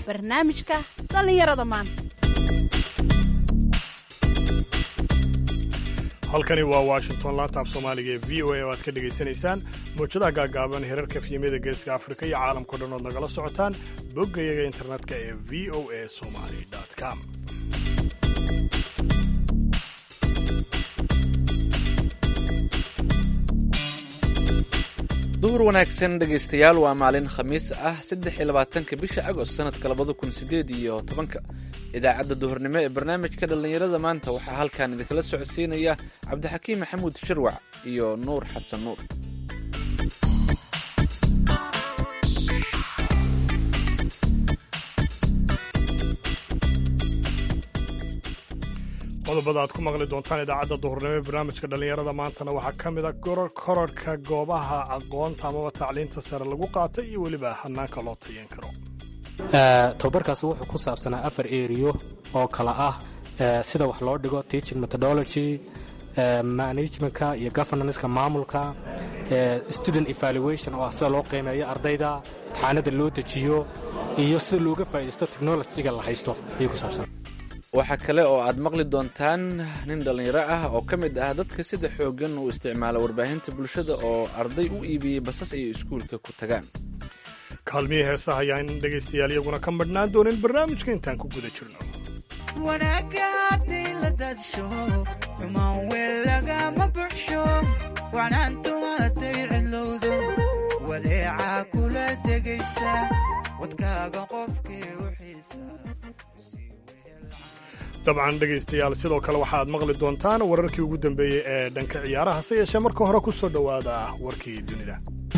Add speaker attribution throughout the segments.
Speaker 1: barnaamijka dhallinyarada maanta
Speaker 2: halkani waa washington laanta af soomaaliga ee v o a oo aad ka dhegaysanaysaan mawjadaha gaagaaban herarka fiyamyada geeska afrika iyo caalamkao dhan ood nagala socotaan boggayaga internetka ee v o a somali com
Speaker 3: duhur wanaagsan dhegaystayaal waa maalin khamiis ah saddex iyo labaatanka bisha agost sanadka labada kun sideed iyo tobanka idaacadda duhurnimo ee barnaamijka dhallinyarada maanta waxaa halkan idinkala socodsiinaya cabdixakiim maxamuud shirwac iyo nuur xasan nuur
Speaker 2: qodobada aad ku maqli doontaan idaacadda duhurnimo ee barnaamijka dhallinyarada maantana waxaa ka mid a kororhka goobaha aqoonta amaba tacliinta sare lagu qaatay iyo weliba hanaanka loo tayan karo
Speaker 4: tababarkaasi wuxuu ku saabsanaa afar eriyo oo kala ah sida wax loo dhigo teaching methodology managementka iyo governanceka maamulka student evaluation oo ah sida loo qiimeeyo ardayda imtixaanada loo dejiyo iyo sida looga faa'iidaysto technologyga la haysto ayuu ku saabsan
Speaker 3: waxaa kale oo aad maqli doontaan nin dhallinyaro ah oo ka mid ah dadka sida xooggan uu isticmaala warbaahinta bulshada oo arday u iibiyey basas ay iskuulka ku tagaan
Speaker 2: kaalmihii heesaha ayaa in dhegaystayaal iyaguna ka madhnaan doonin barnaamijka intaan ku guda jirno
Speaker 5: wanaagga hadday la daadsho xumaan weel lagama buxsho wacnaantu hadday cidlowdo wadeecaa kula degaysa wadkaaga qofkii u xiisa
Speaker 2: dabcan dhegaystayaal sidoo kale waxa aad maqli doontaan wararkii ugu dambeeyey ee dhanka ciyaaraha hase yeeshee marka hore ku soo dhowaada warkii dunida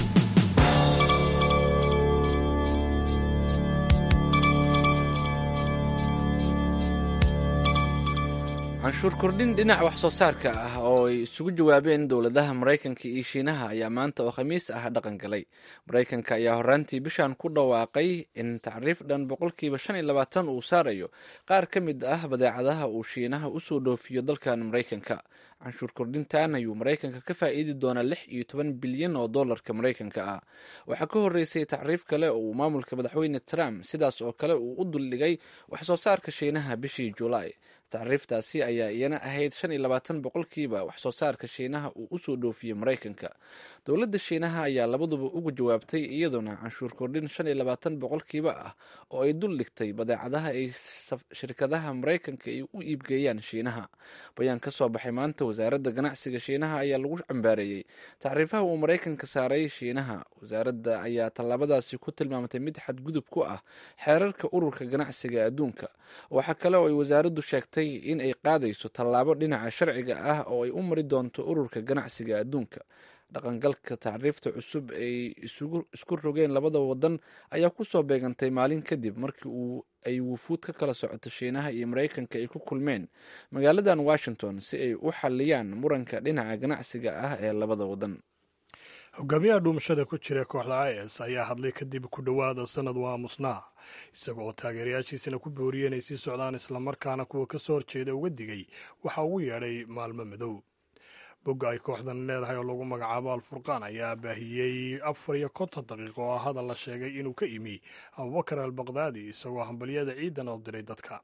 Speaker 3: canshuur kordhin dhinaca wax soo saarka ah oo ay isugu jawaabeen dowladaha maraykanka iyo shiinaha ayaa maanta oo khamiis ah dhaqan galay maraykanka ayaa horaantii bishan ku dhawaaqay in tacriif dhan boqolkiiba shan iyo labaatan uu saarayo qaar ka mid ah badeecadaha uu shiinaha usoo dhoofiyo dalkan maraykanka canshuur kordhintan ayuu maraykanka ka faa'iidi doonaa lix iyo toban bilyan oo dollarka maraykanka ah waxaa ka horreysay tacriif kale oo uu maamulka madaxweyne trump sidaas oo kale uu u duldhigay wax soo saarka shiinaha bishii julaay tacriiftaasi ayaa iyana ahayd shan iyo labaatan boqolkiiba wax soo saarka shiinaha uu usoo dhoofiyey maraykanka dowladda shiinaha ayaa labaduba uga jawaabtay iyadoona canshuur kordhin shan iyo labaatan boqolkiiba ah oo ay dul dhigtay badeecadaha ay shirkadaha maraykanka ay u iibgeeyaan shiinaha bayaan ka soo baxay maanta wasaaradda ganacsiga shiinaha ayaa lagu cambaareeyey tacriifaha uu maraykanka saaray shiinaha wasaaradda ayaa tallaabadaasi ku tilmaamtay mid xadgudub ku ah xeerarka ururka ganacsiga adduunka waxaa kale oo ay wasaaraddu sheegtay in ay qaadayso tallaabo dhinaca sharciga ah oo ay u mari doonto ururka ganacsiga adduunka dhaqangalka tacriifta cusub ay isku rogeen labada wadan ayaa kusoo beegantay maalin kadib markii uu ay wufuud ka kala socoto shiinaha iyo maraykanka ay ku kulmeen magaaladan washington si ay u xaliyaan muranka dhinaca ganacsiga ah ee labada wadan
Speaker 2: hogaamiyaha dhuumashada ku jira kooxda is ayaa hadlay kadib ku dhowaada sanad waa musnaa isaga oo taageerayaashiisana ku booriyey inay sii socdaan islamarkaana kuwa ka soo horjeeda uga digay waxa ugu yeedhay maalmo madow bogga ay kooxdan leedahay oo lagu magacaabo alfurqaan ayaa baahiyey afar iyo konton daqiiqo oo hadal la sheegay inuu ka imi abubakar al baqdaadi isagoo hambalyada ciidan oo diray dadka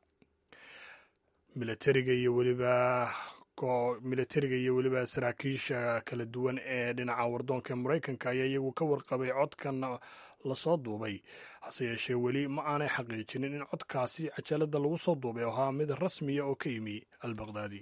Speaker 2: milatariga iyo weliba milatariga iyo weliba saraakiisha kala duwan ee dhinaca wardoonka ee maraykanka ayaa iyagu ka warqabay codkan lasoo duubay hase yeeshee weli ma aanay xaqiijinin in codkaasi cajalada lagu soo duubay oo ahaa mid rasmiya oo ka yimi albaqdaadi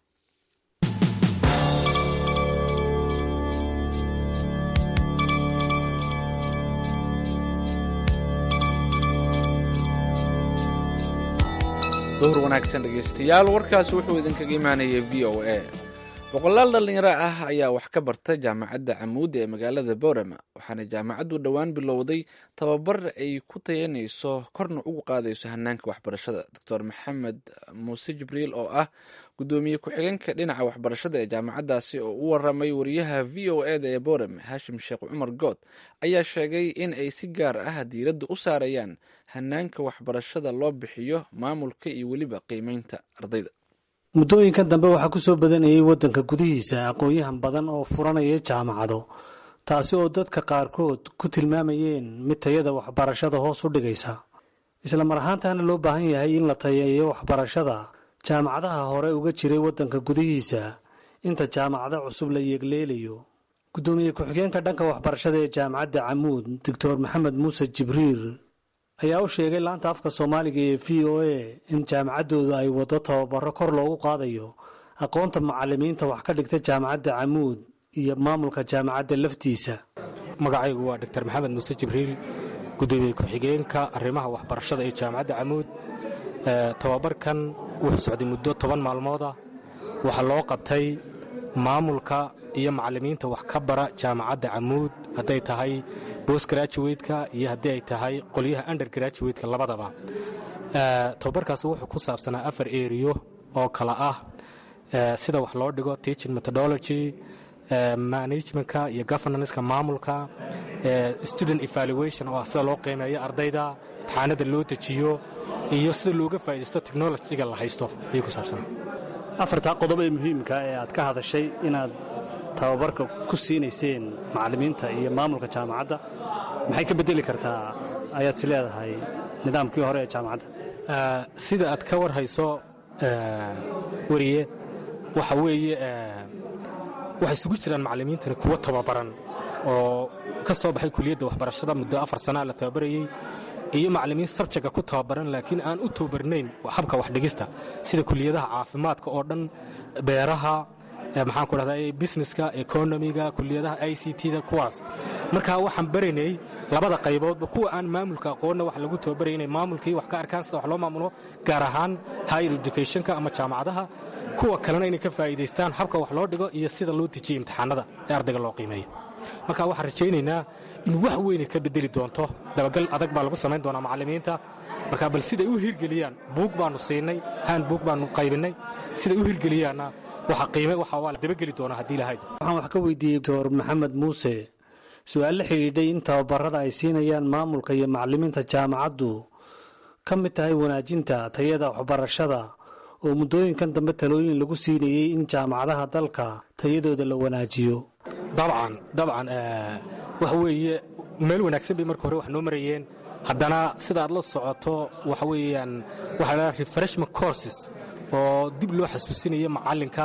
Speaker 3: duhur wanaagsan dhegaystayaal warkaasi wuxuu idinkaga imaanayay v o a boqolaal dhallinyaro ah ayaa wax ka barta jaamacadda camuud ee magaalada boorama waxaana jaamacaddu dhowaan bilowday tababar ay ku tayanayso korna ugu qaadayso hanaanka waxbarashada doctor maxamed muuse jibriil oo ah gudoomiye ku-xigeenka dhinaca waxbarashada ee jaamacaddaasi oo u waramay wariyaha v o eda ee boorame haashim sheekh cumar good ayaa sheegay in ay si gaar ah diiradda u saarayaan hanaanka waxbarashada loo bixiyo maamulka iyo weliba qiimeynta ardayda
Speaker 6: muddooyinkan dambe waxaa ku soo badanayay waddanka gudihiisa aqoon-yahan badan oo furanaya jaamacado taasi oo dadka qaarkood ku tilmaamayeen mid tayada waxbarashada hoos u dhigaysa isla mar ahaantaana loo baahan yahay in la tayeeyo waxbarashada jaamacadaha hore uga jiray waddanka gudihiisa inta jaamacado cusub la yeegleelayo guddoomiye ku-xigeenka dhanka waxbarashada ee jaamacadda camuud doctor maxamed muuse jibriil ayaa u sheegay laanta afka soomaaliga ee v o a in jaamacaddooda ay waddo tababaro kor loogu qaadayo aqoonta macalimiinta wax ka dhigta jaamacadda camuud iyo maamulka jaamacadda laftiisa
Speaker 4: magacaygu waa doctor maxamed muuse jibriil gudoomiye ku-xigeenka arrimaha waxbarashada ee jaamacadda camuud tababarkan wuxuu socday muddo toban maalmooda waxaa loo qabtay maamulka iyo macalimiinta wax ka bara jaamacadda camuud hadday tahay bos graduwateka iyo haddii ay tahay qolyaha under graduwateka labadaba tababarkaasi wuxuu ku saabsanaa afar eriyo oo kala ah sida wax loo dhigo teaching methodology managementka iyo governanska maamulka student evaluation oo ah sida loo qiimeeyo ardayda imtixaanada loo dejiyo iyo sida looga faa'iidaysto technologyga la haysto ayuu ku saabsanaa
Speaker 6: afartaa qodob ee muhiimka ee aad ka hadashay inaad tababarka ku siinayseen macallimiinta iyo maamulka jaamacadda maxay ka beddeli kartaa ayaad si leedahay nidaamkii hore ee jaamacadda
Speaker 4: sida aad ka war hayso weriye waxa weeye waxay isugu jiraan macallimiintani kuwo tababaran oo ka soo baxay kuliyadda waxbarashada muddo afar sanaa la tababarayey iyo macallimiin sabjaga ku tababaran laakiin aan u tababarnayn habka waxdhigista sida kuliyadaha caafimaadka oo dhan beeraha maxaan ku dhahdaa businesska economiga kuliyadaha i c t da kuwaas marka waxaan baraynay labada qayboodba kuwa aan maamulka aqoonna wax lagu tababaraya inay maamulkii wax ka arkaan sida wax loo maamulo gaar ahaan higher educationka ama jaamacadaha kuwa kalena inay ka faa'iidaystaan habka wax loo dhigo iyo sida loo dejiyo imtixaanada ee ardayga loo qiimeeyo marka waxaan rajaynaynaa in wax weynay ka bedeli doonto dabagal adag baa lagu samayn doonaa macallimiinta marka bal siday u hirgeliyaan buug baanu siinay haan buug baanu qaybinnay siday u hirgeliyaanna waxa qiime waxa waa la dabageli doonaa haddii lahayd
Speaker 6: waxaan wax ka weydiiyey doctor maxamed muuse su-aal la xidhiidhay in tababarada ay siinayaan maamulka iyo macallimiinta jaamacaddu ka mid tahay wanaajinta tayada waxbarashada oo muddooyinkan dambe talooyin lagu siinayey in jaamacadaha dalka tayadooda la wanaajiyo
Speaker 4: dabcan dabcan waxa weeye meel wanaagsan bay marka hore wax noo marayeen haddana sida aad la socoto waxa weeyaan waxa la refreshment courses oo dib loo xasuusinayo macallinka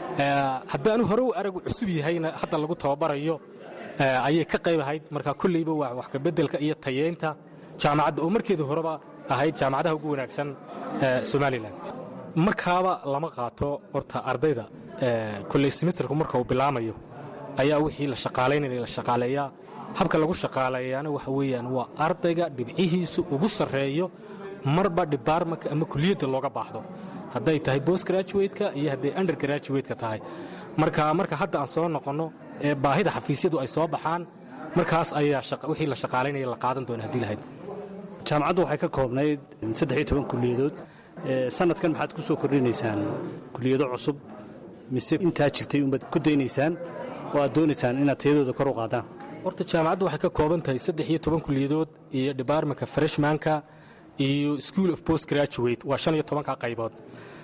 Speaker 4: haddaanu hore u aragu cusub yahayna hadda lagu tababarayo ayay ka qayb ahayd marka kolleyba waa wax kabeddelka iyo tayeynta jaamacadda oo markeedii horeba ahayd jaamacadaha ugu wanaagsan somalilan markaaba lama qaato horta ardayda kolley semesterku marka uu bilaamayo ayaa wixii la shaqaalaynaya la shaqaaleeyaa habka lagu shaqaaleeyaana waxa weeyaan waa ardayga dhibcihiisu ugu sarreeyo marba dhibaarmanka ama kuliyadda looga baahdo hadday tahay bos graduwateka iyo hadday under graduwateka tahay marka marka hadda aan soo noqonno ee baahida xafiisyadu ay soo baxaan markaas ayaa wixii la shaqaalaynaya la qaadan doona haddii lahayd
Speaker 6: jaamacaddu waxay ka koobnayd saddex iyo toban kuliyadood sanadkan maxaad ku soo kordhinaysaan kuliyado cusub mise intaa jirtay unbaad ku daynaysaan oo aad doonaysaan inaad tayadooda kor u qaadaan
Speaker 4: horta jaamacaddu waxay ka kooban tahay saddex iyo toban kuliyadood iyo debartmentka freshmanka iyo school of post graduate waa shan iyo tobanka qaybood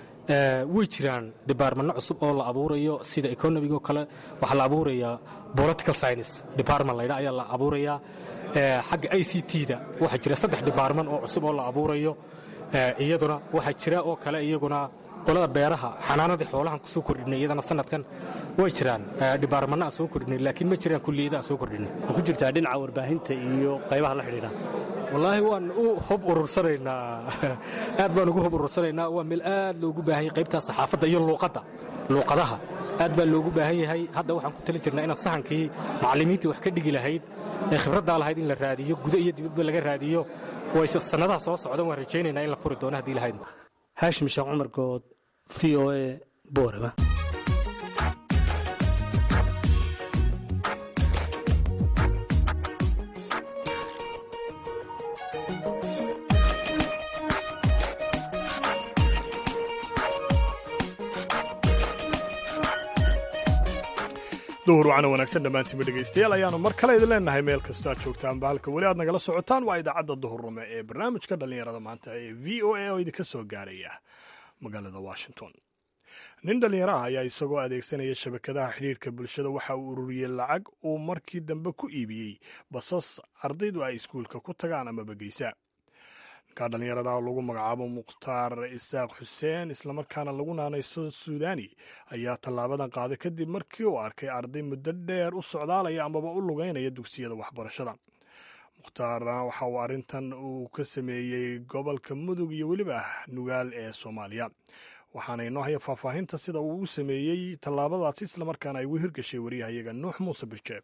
Speaker 4: way jiraan debartmanno cusub oo la abuurayo sida economigo kale waxaa la abuurayaa political science department laydha ayaa la abuurayaa xagga i c t da waxaa jira saddex debartman oo cusub oo la abuurayo iyaduna waxaa jira oo kale iyaguna qolada beeraha xanaanadii xoolahan kusoo kordhinay iyadana sanadkan way jiraan dhibaarmanna aan soo kordhinay laakiin ma jiraan kulliyada aan soo kordhinay
Speaker 6: ma ku jirtaa dhinaca warbaahinta iyo qaybaha la xidhiidha
Speaker 4: wallaahi waan u hob urursanaynaa aad baan ugu hob urursanaynaa waa meel aad loogu baahan yahay qaybtaa saxaafadda iyo luuqadda luuqadaha aad baa loogu baahan yahay hadda waxaan ku tali jirnaa inaan sahankii macallimiintii wax ka dhigi lahayd ee khibraddaa lahayd in la raadiyo guda iyo dibadba laga raadiyo wayse sannadaha soo socdan waan rajaynaynaa in la furi doono haddii lahayd
Speaker 6: haashim sheekh cumar good v o a boorama
Speaker 2: duhur wacana wanaagsan dhammaantiinba dhegaystayaal ayaanu mar kale idin leenahay meel kastoo aad joogtaanba halka weli aad nagala socotaan waa idaacadda duhurrume ee barnaamijka dhallinyarada maanta ee v o a oo idinka soo gaaraya magaalada washington nin dhallinyaro ah ayaa isagoo adeegsanaya shabakadaha xidhiirka bulshada waxa uu ururiyey lacag uu markii dambe ku iibiyey basas ardaydu ay iskuulka ku tagaan amaba geysa markaa dhallinyarada lagu magacaabo mukhtaar isaaq xuseen islamarkaana lagu naanayso suudani ayaa tallaabadan qaaday kadib markii uu arkay arday muddo dheer u socdaalaya amaba u lugeynaya dugsiyada waxbarashada mukhtaar waxa uu arrintan uu ka sameeyey gobolka mudug iyo weliba nugaal ee soomaaliya waxaana inoo haya faahfaahinta sida uu u sameeyey tallaabadaasi islamarkaana ay ugu hirgashay wariyahayaga nuux muuse birjeeb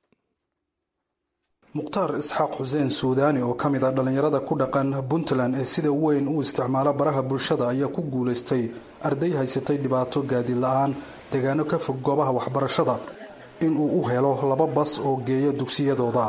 Speaker 7: mukhtaar isxaaq xuseen suudaani oo ka mid ah dhallinyarada ku dhaqan puntland ee sida weyn u isticmaala baraha bulshada ayaa ku guulaystay arday haysatay dhibaato gaadiid la-aan deegaano ka fog goobaha waxbarashada inuu u helo laba bas oo geeya dugsiyadooda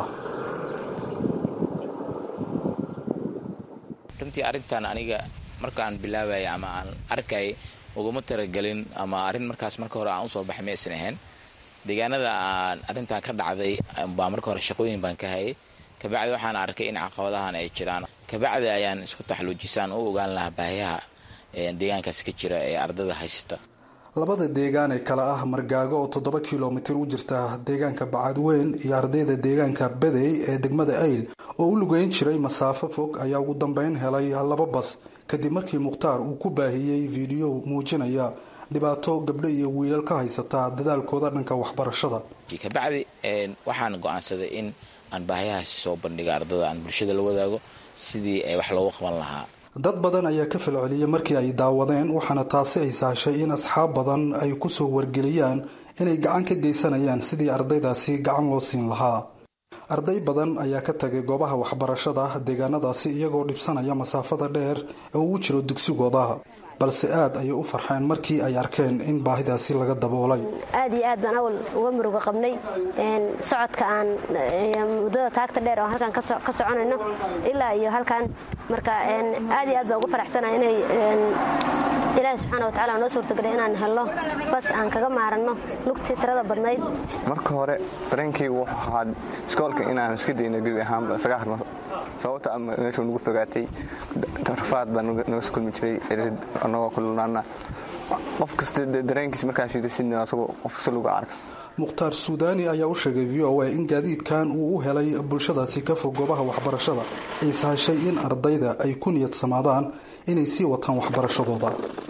Speaker 8: runtii arrintan aniga markaan bilaabaya ama aan arkay uguma talagelin ama arrin markaas marka hore aan usoo baxay maysan ahayn deegaanada aan arrintan ka dhacday baa marka hore shaqooyin baan ka hayay kabacdi waxaan arkay in caqabadahan ay jiraan kabacdi ayaan isku taxluujisaan u ogaan lahaa baahiyaha deegaankaas ka jira ee ardada haysata
Speaker 7: labada deegaan ee kale ah margaago oo toddoba kilomitir u jirta deegaanka bacadweyn iyo ardayda deegaanka badey ee degmada ayl oo u lugeyn jiray masaafo fog ayaa ugu dambeyn helay laba bas kadib markii mukhtaar uu ku baahiyey fiidiyo muujinaya dhibaato gabdho iyo wiilal ka haysata dadaalkooda dhanka waxbarashada
Speaker 8: kabacdi waxaan go-aansaday in aan baahiyahaasi soo bandhiga ardada aan bulshada la wadaago sidii ay wax loogu qaban lahaa
Speaker 7: dad badan ayaa ka falceliyay markii ay daawadeen waxaana taasi ay sahashay in asxaab badan ay kusoo wargeliyaan inay gacan ka geysanayaan sidii ardaydaasi gacan loo siin lahaa arday badan ayaa ka tagay goobaha waxbarashada deegaanadaasi iyagoo dhibsanaya masaafada dheer ee ugu jiro dugsigooda balse aad ayay u farxeen markii ay arkeen in baahidaasi laga daboolay
Speaker 9: aad iyo aad baan awal uga muruga qabnay socodka aan muddada taagta dheer oo halkan ka soconayno ilaa iyo halkan marka aad iyo aad baan uga faraxsanaa inay ilaahi subxaana watacaala noo suurtagelay inaan helno bas aan kaga maaranno lugtii tirada badnayd
Speaker 10: marka hore dareenkaygu wuxuu ahaa iskoolka inaan iska dayno gebi ahaanba isaga harno sababta ama meeshuu nagu fogaatay rafaad baa naga skulmi jiray cirid anagoo kululaana qof kasta dareenkiisa markaa shiidasidna asagoo qof kasta lagu arkas
Speaker 7: mukhtaar suudaani ayaa u sheegay v o a in gaadiidkan uu u helay bulshadaasi ka fog goobaha waxbarashada ay sahashay in ardayda ay ku niyad samaadaan inay sii wataan waxbarashadooda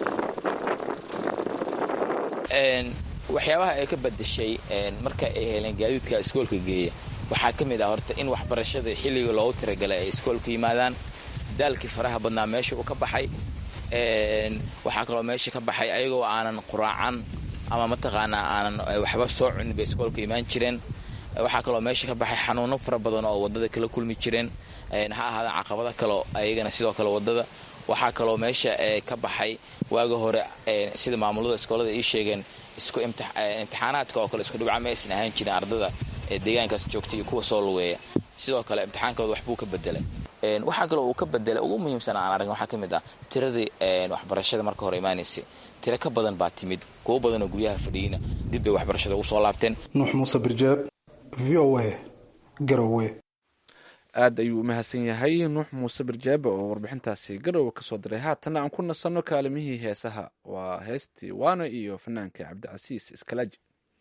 Speaker 8: waxyaabaha ay ka badashay marka ay heleen gaadiidka iskoolka geeya waxaa ka mid ah horta in waxbarashada xilliga loogu tiragalay ay iskoolka yimaadaan daalkii faraha badnaa meesha uu ka baxay waxaa kaloo meesha ka baxay ayagoo aanan quraacan ama mataqaanaa aanan waxba soo cunin bay iskoolka imaan jireen waxaa kaloo meesha ka baxay xanuuno fara badan oo wadada kala kulmi jireen ha ahaadaan caqabada kaleo ayagana sidoo kale wadada waxaa kaloo meesha ka baxay waaga hore sida maamulada iskoolada ii sheegeen isku imtixaanaadka oo kale isku dhibca ma aysan ahaan jirin ardada ee deegaankaas joogta iyo kuwa soo lugeeya sidoo kale imtixaankooda waxbuu ka bedelay waxaa kaloo uu ka bedelay ugu muhiimsan aan aragn waxaa ka mid ah tiradii waxbarashada marka hore imaanaysay tiro ka badan baa timid kuwo badanoo guryaha fadhiyeyna dib bay waxbarashada ugu soo laabteen
Speaker 7: nuux muuse birjeeb v o a garowe
Speaker 3: aad ayuu u mahadsan yahay nuux muuse birjaabe oo warbixintaasi garowe ka soo diray haatanna aan ku nasanno kaalimihii heesaha waa heestii waano iyo fanaanka cabdicasiis iskalaaji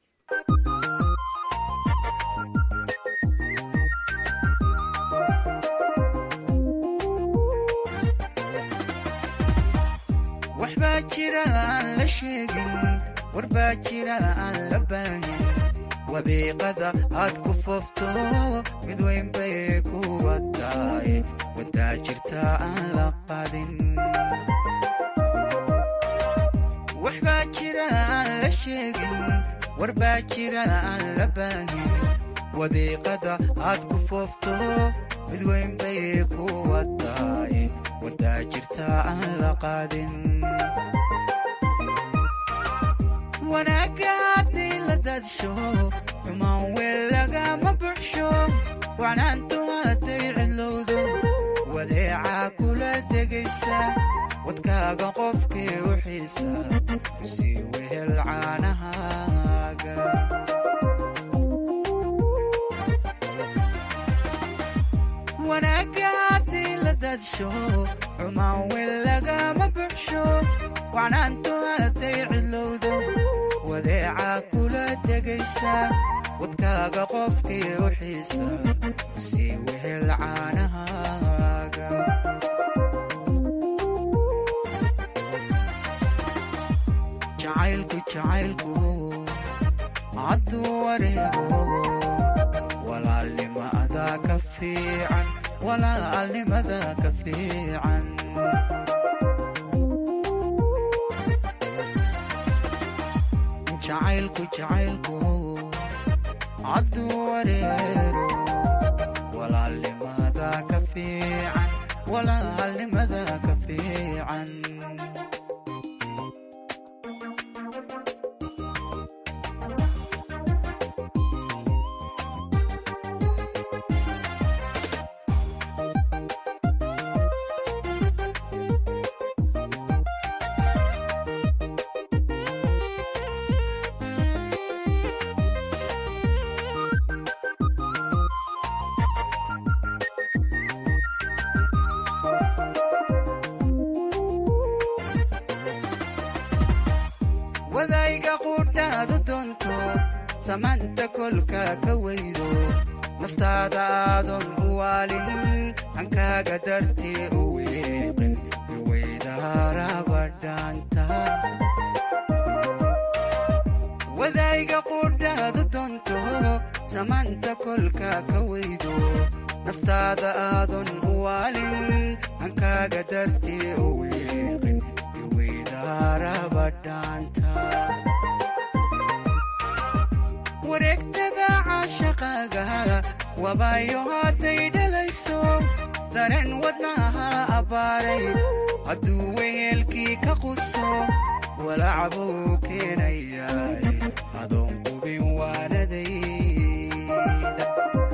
Speaker 5: waxbaa jira aan la sheegin warbaa jira aan la baahin wadiiqada aad ku foofto mid weyn bay kuwa tahay wadaa jirta aan la qadin waxbaa jira aan la sheegin warbaa jira aan la baahin wadiiqada aad ku foofto mid weyn bay kuwa tahay wadaa jirta aan la qaadin wanaagga haddii la daadsho xumaan weel lagama buxsho wacnaantu hadday cidlowdo wadeecaa kula degaysa wadkaaga qofkii u xiisa kusii wehel caanahaaga wanaagga haddii la daadsho xumaan weel lagama buxsho wacnaantu hadday cidlowdo wadeecaa kula degaysa wadkaaga qofkii u xiisa kusii wehel caanahaaga jacaylku hadduu wareego walaalnimada ka fiican walaalnimada ka fiican jacaylku jacaylku hadduu wareero walaalnimada ka fiican walaalnimada ka fiican wadayga qudhaadu doonto samaanta kolka ka weydo naftaada aadan u waalin hankaaga dartii u weeqin iweydaarabadhaanta wadayga qudhaadu doonto samaanta kolka ka weydo naftaada aadan u waalin hankaaga dartii u weeqin wareegtada caashaqaaga wabaayo hadday dhalayso dareen wadnaha abbaaray hadduu weyeelkii ka qusto walacbuu keenayaay adoon qubin waanadayda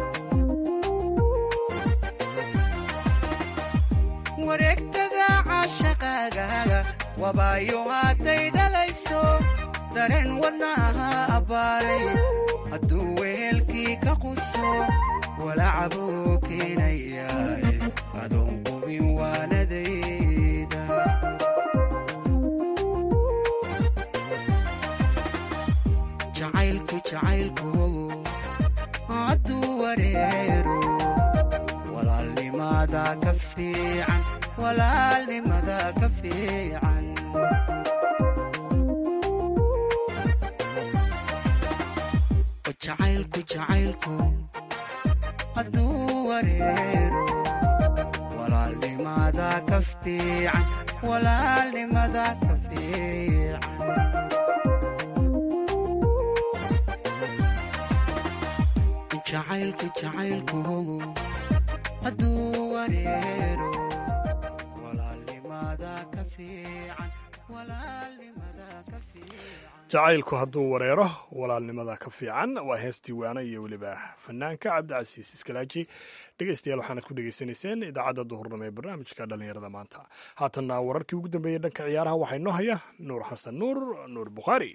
Speaker 5: wareegtada caashaqaaga wabaayo hadday dhalayso dareen wadnaha abbaaray hadduu wehelkii ka qusto walacbuu keenayaay adoon qubin waanadayda jacaylku jacaylku hadduu wareero walaalnimada ka fiican walaalnimada ka fiican jacaylku jacaylku hadduu wareero walaalnimada ka fiican walaalnimada ka fiican jacaylku jacaylku hadduu wareero
Speaker 2: jacaylku hadduu wareero walaalnimada ka fiican waa heestii waana iyo weliba fanaanka cabdicasiis iskalaaji dhegeystayaal waxaanad ku dhegeysanayseen idaacadda duhurnimo ee barnaamijka dhallinyarada maanta haatanna wararkii ugu dambeeyey dhanka ciyaaraha waxaa inoo haya nuur xasan nuur nuur bukhaari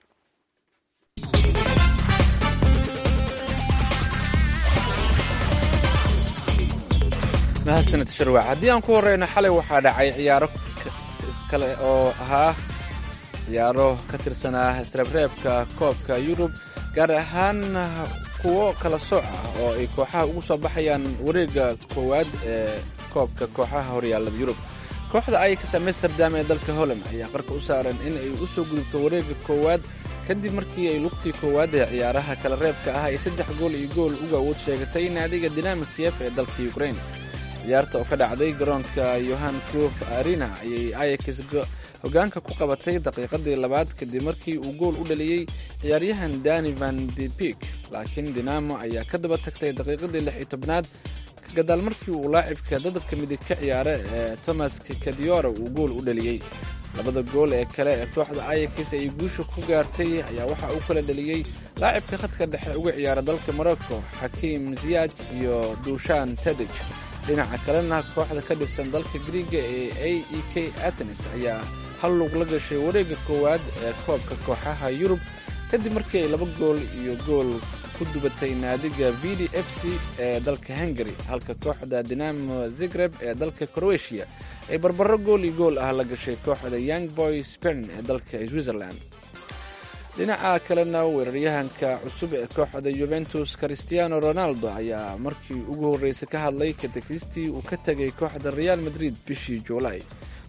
Speaker 3: mahadsanid sharwac haddii aan ku horeyno xalay waxaa dhacay ciyaaro kale oo ahaa ciyaaro ka tirsanaa isreebreebka koobka yurub gaar ahaan kuwo kala sooc ah oo ay kooxaha ugu soo baxayaan wareegga koowaad ee koobka kooxaha horyaallada yurub kooxda aykas amsterdam ee dalka holland ayaa qarka u saaran in ay u soo gudubto wareegga koowaad kadib markii ay lugtii koowaad ee ciyaaraha kala reebka ah ay saddex gool iyo gool uga awood sheegatay naadiga dinamik kiev ee dalka ukrain ciyaarta oo ka dhacday garoonka yohan cruf arena ayay ayax hogaanka ku qabatay daqiiqadii labaad kadib markii uu gool u dhaliyey ciyaaryahan dani van depik laakiin dinamo ayaa ka daba tagtay daqiiqadii lix iyo tobnaad gadaal markii uu laacibka dadabka midig ka ciyaara ee thomas kadiora uu gool u dhaliyey labada gool ee kale ee kooxda ayax ay guusha ku gaartay ayaa waxa uu kala dhaliyey laacibka khadka dhexe uga ciyaara dalka morocco xakiim ziyad iyo duushan tedij dhinaca kalena kooxda ka dhisan dalka griiga ee a e k atenes ayaa hal lug la gashay wareegga koowaad ee koobka kooxaha yurub kadib markii ay laba gool iyo gool ku dubatay naadiga v d f c ee dalka hungary halka kooxda dinamo zigreb ee dalka croatia ay barbaro gool iyo gool ah la gashay kooxda young boy spern ee dalka switzerland dhinaca kalena weeraryahanka cusub ee kooxda yuventus christiano ronaldo ayaa markii ugu horreysay ka hadlay katekistii uu ka tegay kooxda real madrid bishii juulay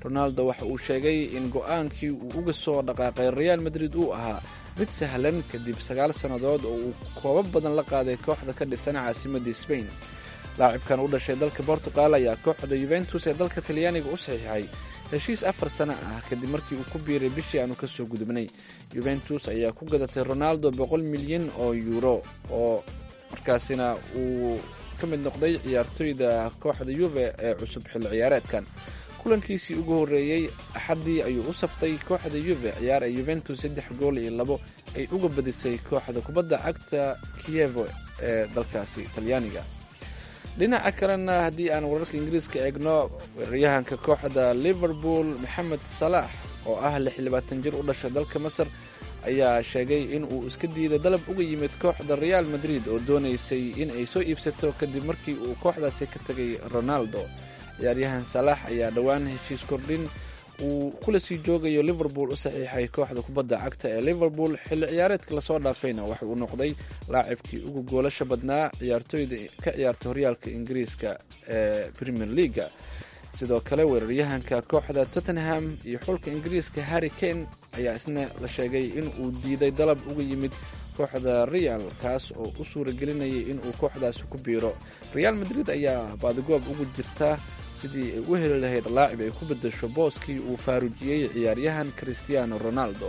Speaker 3: ronaldo waxa uu sheegay in go-aankii uu uga soo dhaqaaqay real madrid uu ahaa mid sahlan kadib sagaal sannadood oo uu koobab badan la qaaday kooxda ka dhisan caasimadda sbain laacibkan u dhashay dalka bortugal ayaa kooxda yuventus ee dalka talyaaniga u saxiixay heshiis afar sano ah kadib markii uu ku biiray bishii aanu kasoo gudubnay yuventus ayaa ku gadatay ronaldo boqol milyan oo yuuro oo markaasina uu ka mid noqday ciyaartoyda kooxda yuve ee cusub xilli ciyaareedkan kulankiisii ugu horreeyey axaddii ayuu u saftay kooxda yuve ciyaar ay yuventus saddex gool iyo labo ay uga badisay kooxda kubadda cagta kiyevo ee dalkaasi talyaaniga dhinaca kalena haddii aan wararka ingiriiska eegno weeraryahanka kooxda liverpool maxamed salaax oo ah lix iyo labaatan jir u dhashay dalka masar ayaa sheegay in uu iska diiday dalab uga yimid kooxda real madrid oo doonaysay in ay soo iibsato kadib markii uu kooxdaasi ka tegay ronaldo ciyaaryahan salaax ayaa dhowaan heshiis kordhin uu kula sii joogayo liverpool u saxiixay kooxda kubadda cagta ee liverpool xilli ciyaareedka lasoo dhaafayna waxa uu noqday laacibkii ugu goolasha badnaa ciyaartooyda ka ciyaarta horyaalka ingiriiska ee premier leaga sidoo kale weeraryahanka kooxda tottenham iyo xulka ingiriiska harry kane ayaa isna la sheegay in uu diiday dalab uga yimid kooxda real kaas oo u suuragelinayay inuu kooxdaasi ku biiro real madrid ayaa baadigoob ugu jirta sidii ay u heli lahayd laacib ay ku bedesho booskii uu faarujiyey ciyaaryahan christiano ronaldo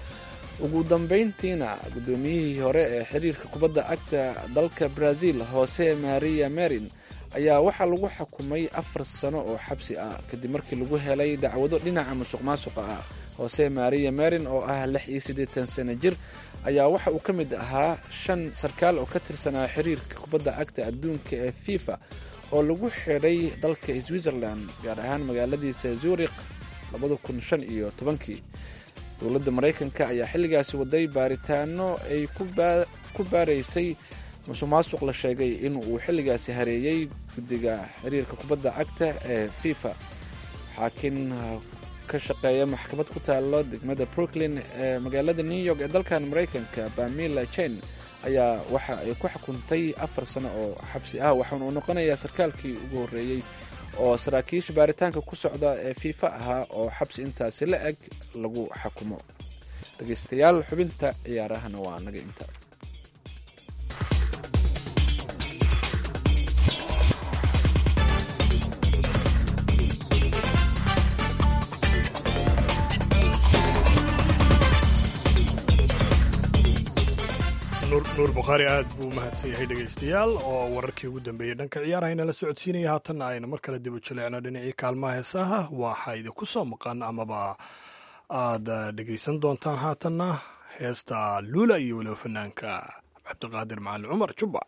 Speaker 3: ugu dambayntiina guddoomiyihii hore ee xiriirka kubadda cagta dalka brazil jose maria merin ayaa waxaa lagu xukumay afar sano oo xabsi ah kadib markii lagu helay dacwado dhinaca musuq maasuqa ah jose maria merin oo ah lix iyo siddeetan sano jir ayaa waxa uu ka mid ahaa shan sarkaal oo ka tirsanaa xiriirka kubadda cagta adduunka ee fifa oo lagu xidhay dalka switzerland gaar ahaan magaaladiisa zurikh labada kun shan iyo tobankii dowladda maraykanka ayaa xilligaasi waday baaritaano ay ku baaraysay musuq maasuq la sheegay in uu xilligaasi hareeyey guddiga xiriirka kubadda cagta ee fifa xaakin ka shaqeeya maxkamad ku taalo degmada brooklyn ee magaalada new york ee dalkan maraykanka bamila chen ayaa waxa ay ku xukuntay afar sano oo xabsi ah waxaana uu noqonayaa sarkaalkii ugu horreeyey oo saraakiisha baaritaanka ku socda ee fiifa ahaa oo xabsi intaasi la eg lagu xukumo dhegeystayaal xubinta ciyaarahana waa naga inta
Speaker 2: nuur bukhaari aad buu umahadsan yahay dhegaystayaal oo wararkii ugu dambeeyey dhanka ciyaarahayna la socodsiinaya haatanna aynu mar kale dib u jaleecno dhinacii kaalmaha heesaha waxaa idinku soo maqan amaba aad dhegaysan doontaan haatanna heesta luula iyo weliba fanaanka cabdiqaadir macalin cumar jubba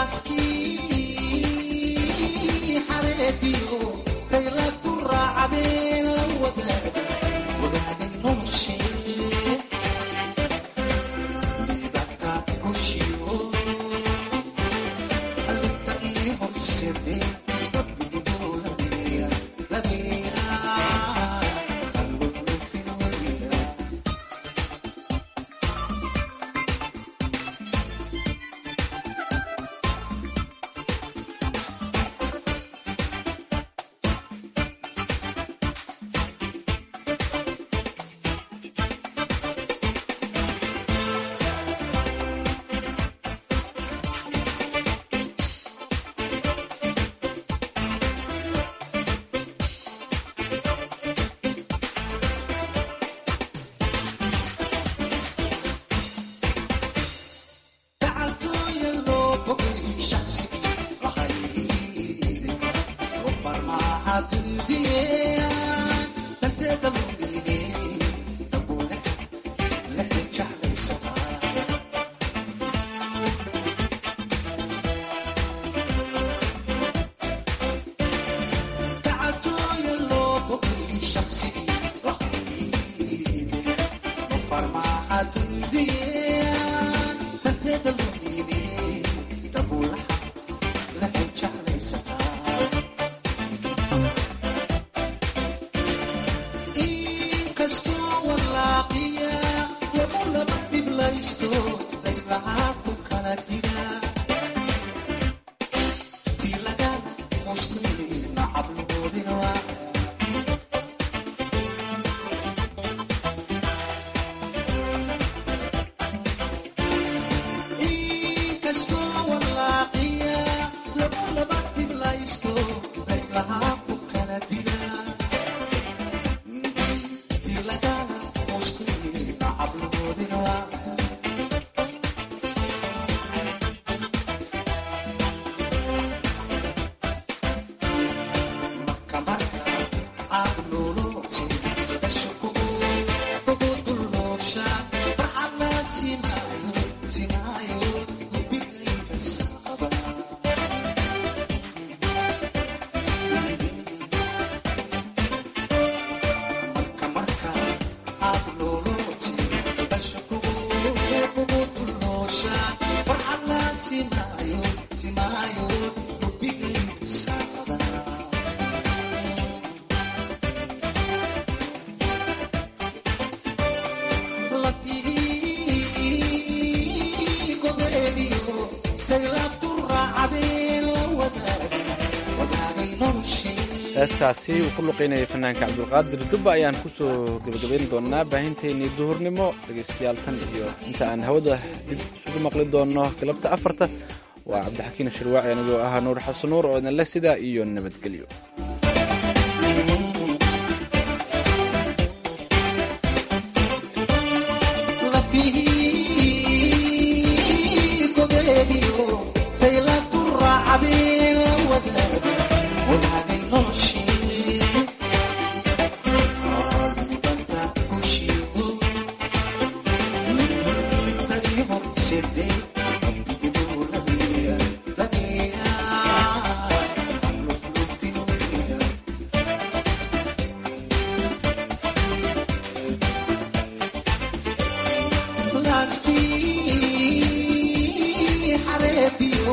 Speaker 3: heestaasi uu ku luqaynayay fanaanka cabdulqaadir jubba ayaan kusoo gebagabayn doonaa baahinteennii duhurnimo dhegaystayaal tan iyo inta aan hawada dib isugu maqli doonno galabta afarta waa cabdixakiin shirwaaci anigoo ahaa nuur xasan nuur oo idinleh sidaa iyo nabadgelyo